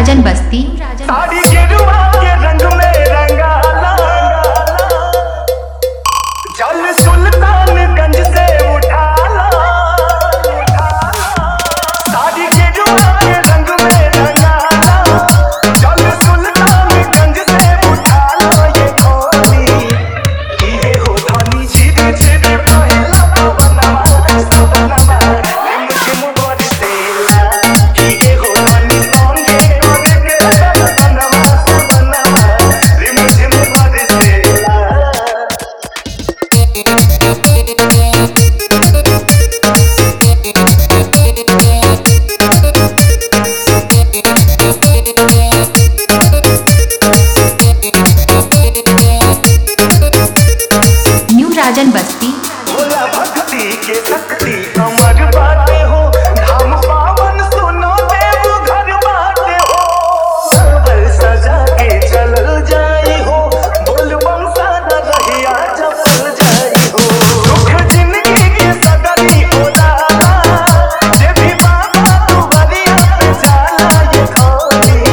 राजन बस्ती साड़ी गिरुआ के रंग में रंगाला जल सुल्तानगंज से उठाला साड़ी गिरुआ के रंग में रंगाला जल सुल्तानगंज से उठाला ये खोली ये हो धनी सीधे सीधे पहला पवनवा सपनवा रिमझिम बरसेला ये हो धनी संगे करे के सपनवा सपनवा रिमझिम बरसेला न्यू राजन बस्ती भोला भक्ति के शक्ति अमर बाटे हो धाम पावन सुनो देव घर बाटे हो सरवर सजा के चलल जाई हो बोल बम सादा रहिया चपल जाई हो दुख जिंदगी के सगरी होला जे भी बाबा तू बलिया पे जाला ये खोली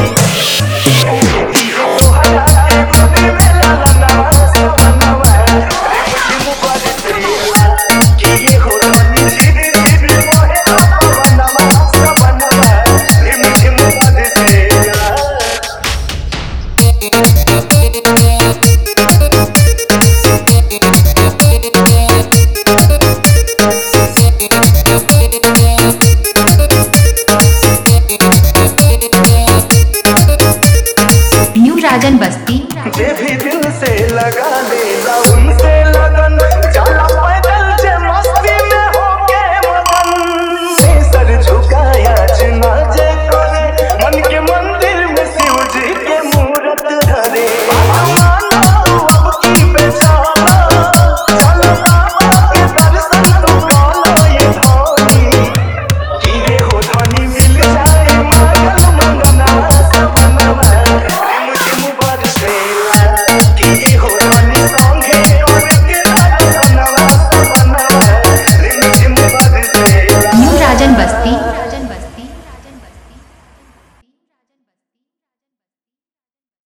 न्यू राजन बस्ती जे भी दिल से लगा ले